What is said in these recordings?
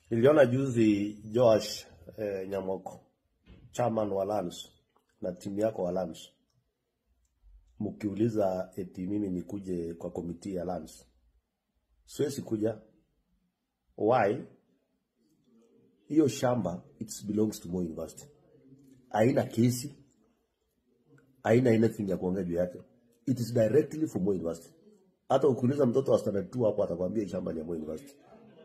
Niliona juzi Joash eh, Nyamoko chairman wa Lands na timu yako wa Lands mkiuliza eti mimi nikuje kwa komiti ya Lands, siwezi kuja. Why? Hiyo shamba it belongs to Moi University, haina kesi, haina anything ya kuongea juu yake, it is directly for Moi University. Hata ukiuliza mtoto wa standard 2 hapo atakwambia hii shamba ni ya Moi University.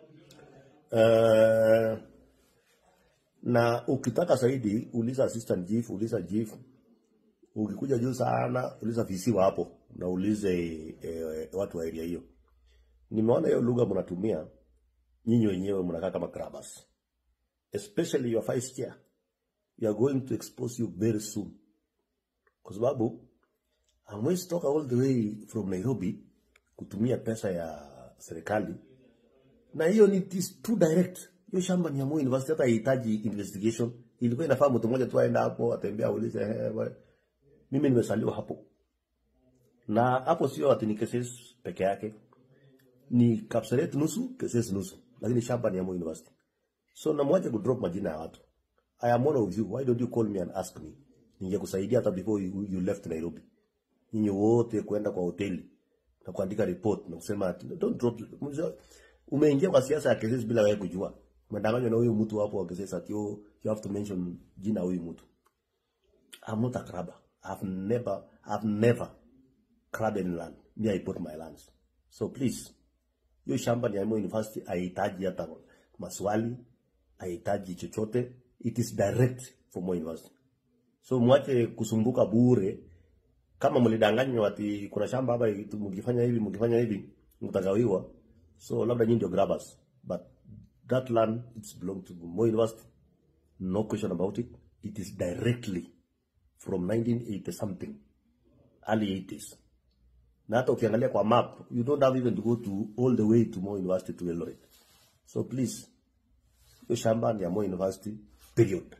Uh, na ukitaka zaidi uliza assistant chief, uliza chief. Ukikuja juu sana uliza VC wa hapo na ulize eh, watu wa area hiyo. Nimeona hiyo lugha mnatumia nyinyi wenyewe mnakaa kama grabbers. Especially your vice chair. We are going to expose you very soon. Kwa sababu hamwezi toka all the way from Nairobi kutumia pesa ya serikali na hiyo ni it is too direct. Hiyo shamba ni ya Moi University, hata haihitaji investigation. Ilikuwa inafaa mtu mmoja tu aenda hapo atembea aulize, eh, bwana, mimi nimesaliwa hapo. Na hapo sio ati ni cases peke yake, ni Kapseret nusu, cases nusu, lakini shamba ni ya Moi University. So namwacha kudrop majina ya watu. I am one of you. Why don't you call me and ask me? Ningekusaidia hata before you, you left Nairobi. Nyinyi wote kwenda kwa hoteli na kuandika report na kusema ati, don't drop umeingia kwa siasa ya Kesesi bila wewe kujua. Umedanganywa na huyu mtu hapo wa Kesesi ati oh, you have to mention jina huyu mtu. I'm not a grabber. I've never I've never grabbed any land. Me I bought my lands. So please, hiyo shamba ni ya Moi University, haihitaji hata maswali, haihitaji chochote. It is direct for Moi University. So mwache kusumbuka bure. Kama mlidanganywa ati kuna shamba hapa, mkifanya hivi mkifanya hivi mtagawiwa. So labda nyinyi ndio grabbers, but that land it's belong to Moi University. No question about it. It is directly from 1980 something, early 80s. Na hata ukiangalia kwa map, you don't have even to go to all the way to Moi University to Eldoret. So please, hiyo shamba ni ya Moi University, period.